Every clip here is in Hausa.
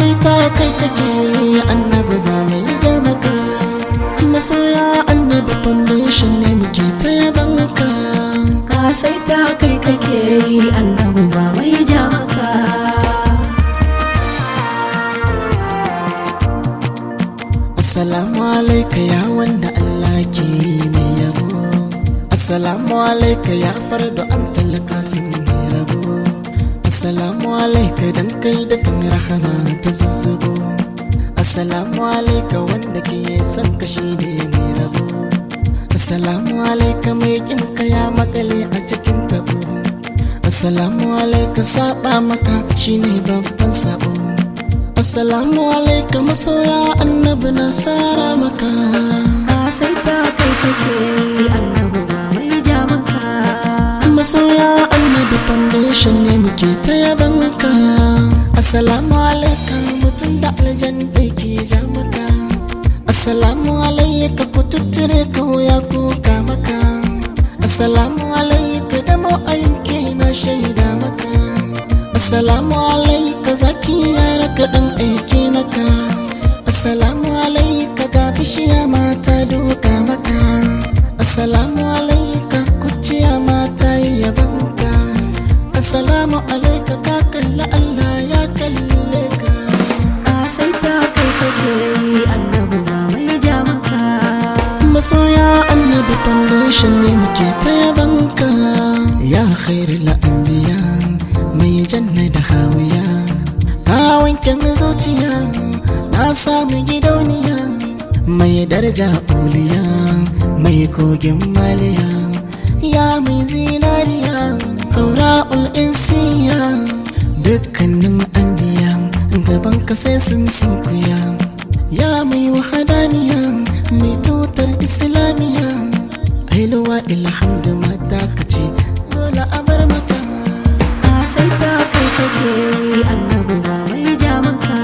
sai ta kai kake annabi ba mai ja maka masoya annabi foundation ne muke ta yabanka ka sai ta kai kake yi annabi ba mai ja maka assalamu alaika ya wanda Allah ke mai yabo assalamu alaika ya fardo an talaka sun mai rabo assalamu alaika dan kai da kan rahama ta zuzzubo assalamu alaika wanda ke son ka shi ne mai rabo assalamu alaika mai kin ka ya makale a cikin tabo assalamu alaika saba maka shine babban sabo assalamu alaika masoya annabi na sara maka ka sai ta kai kake yi annabi ba mai ja maka masoya annabi foundation ne muke ta yabanka assalamu alaika mutum da aljan da ke ja maka assalamu alaika ku tuttire ka wuya kuka maka assalamu alaika da ma'ayinke na shaida maka assalamu alaika zaki yara ka dan aike naka assalamu alaika ga bishiya mata duka maka assalamu alaika kuciya mata yabanka assalamu alaika ka kalla Allah ya kalle ka ka sai ta kai kake yi annabi ba mai ja maka masoya annabi foundation ne muke ta yabanka ya khairul anbiya mai janna da hawiya ka wanke min zuciya na samu gidauniya mai daraja uliya mai kogin maliya ya mai zinariya taura'ul insiya dukkanin anbiya gaban ka sai sun sunkuya ya mai wahadaniya mai tutar islamiya ailuwa ilhamdu mata ka ce dole a bar mata ka sai ta kai kake yi annabi ba mai ja maka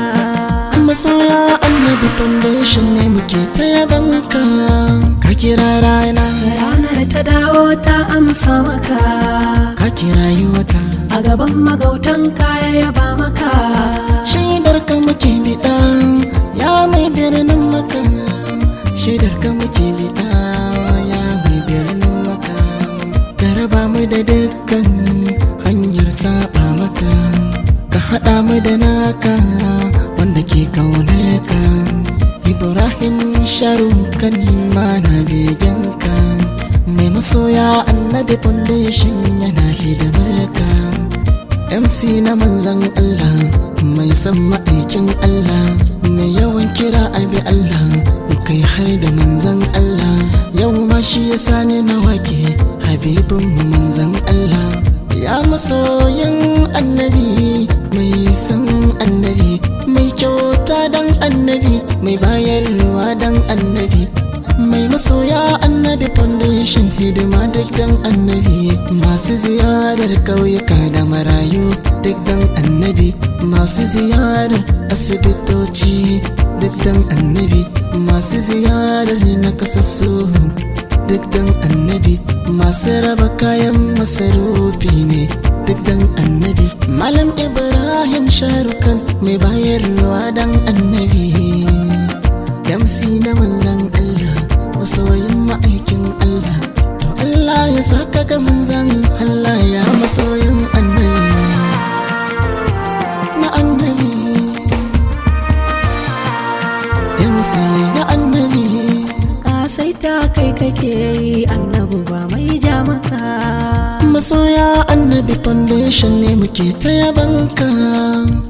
masoya annabi foundation ne muke ta yabanka ka kira rana ranar ta dawo ta amsa maka ka kira yi wata a gaban magautan kaya yaba maka shaidar ka muke bida ya mai birnin maka shaidar ka muke bida ya mai birnin maka ka raba mu da dukkan hanyar saba maka ka haɗa mu da naka wanda ke kaunar ka ibrahim sharukan mana begenka mai masoya annabi foundation yana hidimar ka MC na manzan Allah mai son ma'aikin Allah mai yawan kira abi Allah kai har da manzan Allah yau ma shi ya sani na wake habibin mu manzan Allah ya masoyin annabi mai son annabi mai kyauta dan annabi mai bayarwa dan annabi mai masoya annabi foundation hidima duk dan annabi masu ziyarar ƙauyuka da marayu duk dan annabi masu ziyarar asibitoci duk dan annabi masu ziyarar nakasassu duk dan annabi masu raba kayan masarufi ne duk dan annabi malam ibrahim sharukan mai bayarwa dan annabi MC na manzan Allah masoyin ma'aikin Allah to Allah ya saka ga manzan Allah ya masoyin annabi na annabi MC na annabi ka sai ta kai kake yi annabi ba mai ja maka masoya annabi foundation ne muke ta yabanka